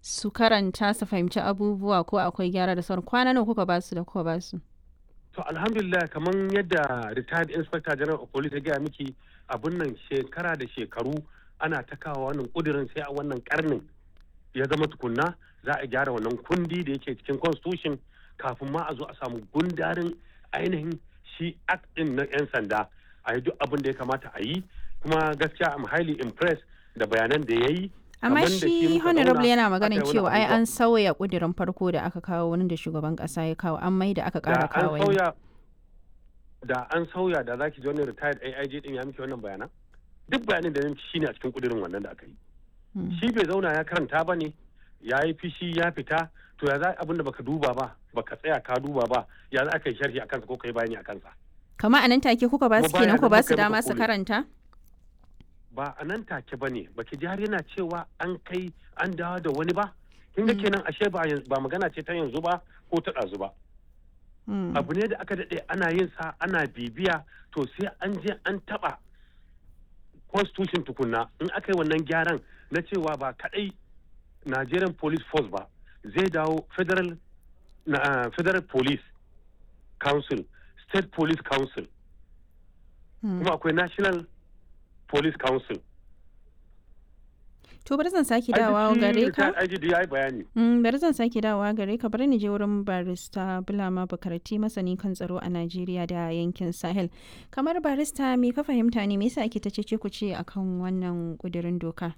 su karanta su fahimci abubuwa ko akwai gyara da sauran kwana nawa kuka basu da kuka basu to alhamdulillah kamar yadda retired inspector general of police ya gaya miki abun nan shekara da shekaru ana ta kawo wannan kudirin sai a wannan karnin ya zama tukunna za a gyara wannan kundi da yake cikin constitution kafin ma a zo a samu gundarin ainihin shi act din na 'yan sanda a yi duk abin da ya kamata a yi kuma gaskiya am highly impressed da bayanan da ya yi amma Kaman da shi shi muka honorable zauna, yana aka magana yi wani cewa ai abubuwa. an sauya kudirin farko da aka kawo wani da shugaban kasa ya kawo an mai da aka da kara an kawo wani. sauya da an sauya da zaki ji wani retired AIG din ya miki wannan bayanan duk bayanin da shi shine a cikin kudirin wannan da aka yi Mm. shi bai zauna ya karanta ba ne ya yi fishi ya fita to ya za abin da baka duba ba baka tsaya ka duba ba ya za ka yi sharhi a kansa ko ka yi bayani a kansa kama a nan take kuka ba su Kuma kenan bayan ku nan ba muka su yi dama muka su kore. karanta ba a nan take ba ne baki ji har yana cewa an kai an dawo da wani ba kin ga kenan ashe ba yanzu- ba magana ce ta yanzu ba ko ta ɗazu ba Mm. abu ne da aka daɗe ana yin sa ana bibiya to sai an je an taɓa constitution tukunna in aka yi wannan gyaran na cewa ba kaɗai Nigerian Police Force ba zai dawo federal na, ah, federal police council state police council Mm. kuma akwai national police council to bari zan sake Ai, duk dawowa shi gare ka retired IGD ya yi bayani Mm, bari zan sake dawowa gare ka bari ni je wurin barista Bulama Bukarati masani kan tsaro a Najeriya da yankin Sahel. Kamar barista me ka fahimta ne me yasa ake ta cece ku ce akan wannan kudirin doka?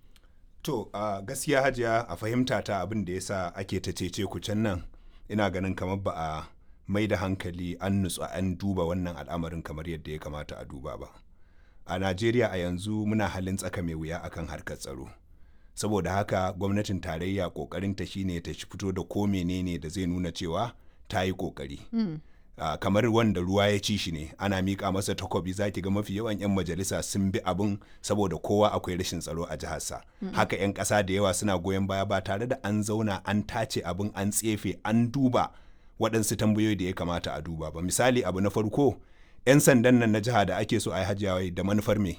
To, a gaskiya hajiya a fahimta ta abin da yasa ake ta cece ku can nan ina ganin kamar ba a mai da hankali an nutsu an duba wannan al'amarin kamar yadda ya kamata a duba ba. A Najeriya a yanzu muna halin tsaka mai wuya akan harkar tsaro. Saboda haka gwamnatin tarayya kokarinta shine ta fito da ko menene da zai nuna cewa ta yi kokari. Ah, kamar wanda ruwa ya ci shi ne ana miƙa masa takobi za ki ga mafi yawan 'yan majalisa sun bi abin saboda kowa akwai rashin tsaro a jiharsa haka 'yan ƙasa da yawa suna goyon baya ba tare da an zauna an tace abin an tsefe an duba waɗansu tambayoyi da ya kamata a duba ba misali abu na farko 'yan sandan nan na jiha da ake so a yi hajjawai da manufar me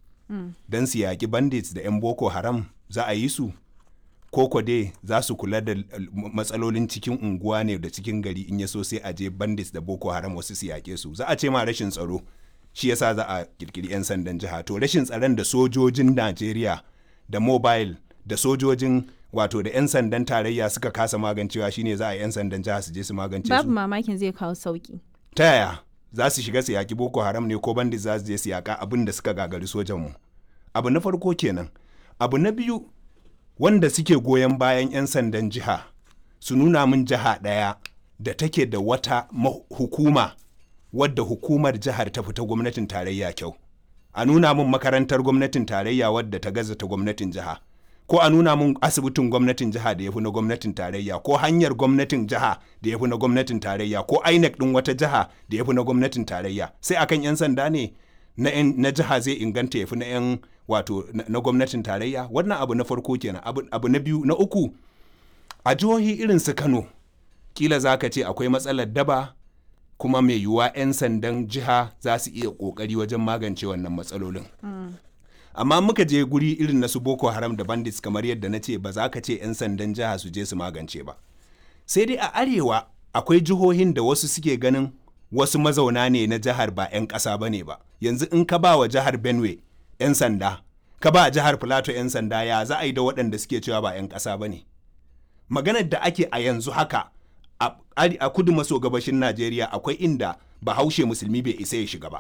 don su yaƙi bandits da 'yan boko haram za a yi su koko dai za su kula da l- matsalolin cikin unguwa ne da cikin gari in ya so sai a je bandits da boko haram wasu su yaƙe su za a ce ma rashin tsaro shi yasa za a kirkiri 'yan sandan jiha to rashin tsaron da sojojin najeriya da mobile da sojojin wato da 'yan sandan tarayya suka kasa magancewa shine za a yi 'yan sandan jiha su je su magance Babu su mamakin zai kawo sauki. ta yaya za su shiga su yaƙi boko haram ne ko bandit za su je su yaƙa abin da suka gagari sojanmu abu na farko kenan abu na biyu wanda suke goyon bayan 'yan sandan jiha su nuna min jiha ɗaya da take da wata ma- hukuma wadda hukumar jihar ta fita gwamnatin tarayya kyau a nuna min makarantar gwamnatin tarayya wadda ta gaza ta gwamnatin jiha ko a nuna min asibitin gwamnatin jiha da ya fi na gwamnatin tarayya ko hanyar gwamnatin jiha da ya fi na gwamnatin tarayya ko INEC ɗin wata jiha da ya fi na gwamnatin tarayya sai akan 'yan sanda ne na, 'yan- na jiha zai inganta ya fi na 'yan wato na, na gwamnatin tarayya wannan abu na farko kenan abu, abu na biyu na uku a jihohi irin su kano kila za ka ce akwai matsalar daba kuma mai yiwuwa 'yan sandan jiha za su iya kokari wajen magance wannan matsalolin amma muka je guri irin na su boko haram da bandits kamar yadda na ce ba za ka ce 'yan sandan jiha su je su magance ba sai dai a arewa akwai jihohin da wasu suke ganin wasu mazauna ne na jihar ba 'yan ƙasa ba ne ba yanzu in ka ba wa jihar benue 'yan sanda ka ba jihar plateau 'yan sanda ya za a yi da waɗanda suke cewa ba 'yan ƙasa ba ne maganar da ake a yanzu haka a, a- a kudu maso gabashin najeriya akwai inda bahaushe musulmi bai isa ya shiga ba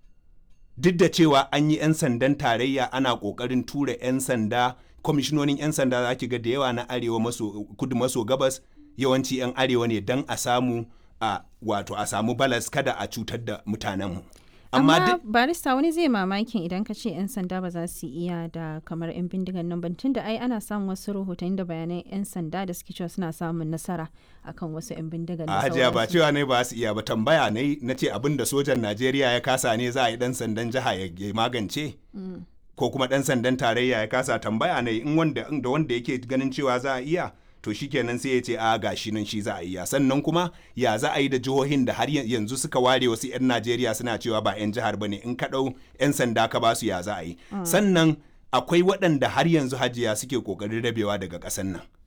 duk da cewa an yi 'yan sandan tarayya ana kokarin tura 'yan sanda kwamishinonin 'yan sanda za ki ga da yawa na arewa maso kudu maso gabas yawanci 'yan arewa ne don a samu a wato a samu balas kada a cutar da mutanenmu amma Amma duk barista wani zai mamakin idan ka ce 'yan sanda ba za su iya da kamar 'yan bindigan nan ban tunda ai ana samun wasu rahotanni da bayanan 'yan sanda da suke cewa suna samun nasara akan wasu 'yan bindigan da a hajiya ba sauransu. cewa ne ba su iya ba tambaya ne na ce abin da sojan najeriya ya kasa ne za a yi dan sandan jiha ya ya magance ko kuma dan sandan tarayya ya kasa tambaya ne in wanda in da wanda yake ganin cewa za a iya to shikenan sai ya ce a gashi nan shi za a iya sannan kuma ya za a yi da jihohin da har yan- yanzu suka ware wasu 'yan najeriya suna cewa ba 'yan jihar bane in ka ɗau 'yan sanda ka ba su ya za a yi sannan akwai waɗanda har yanzu hajiya suke ƙoƙarin rabewa daga ƙasar nan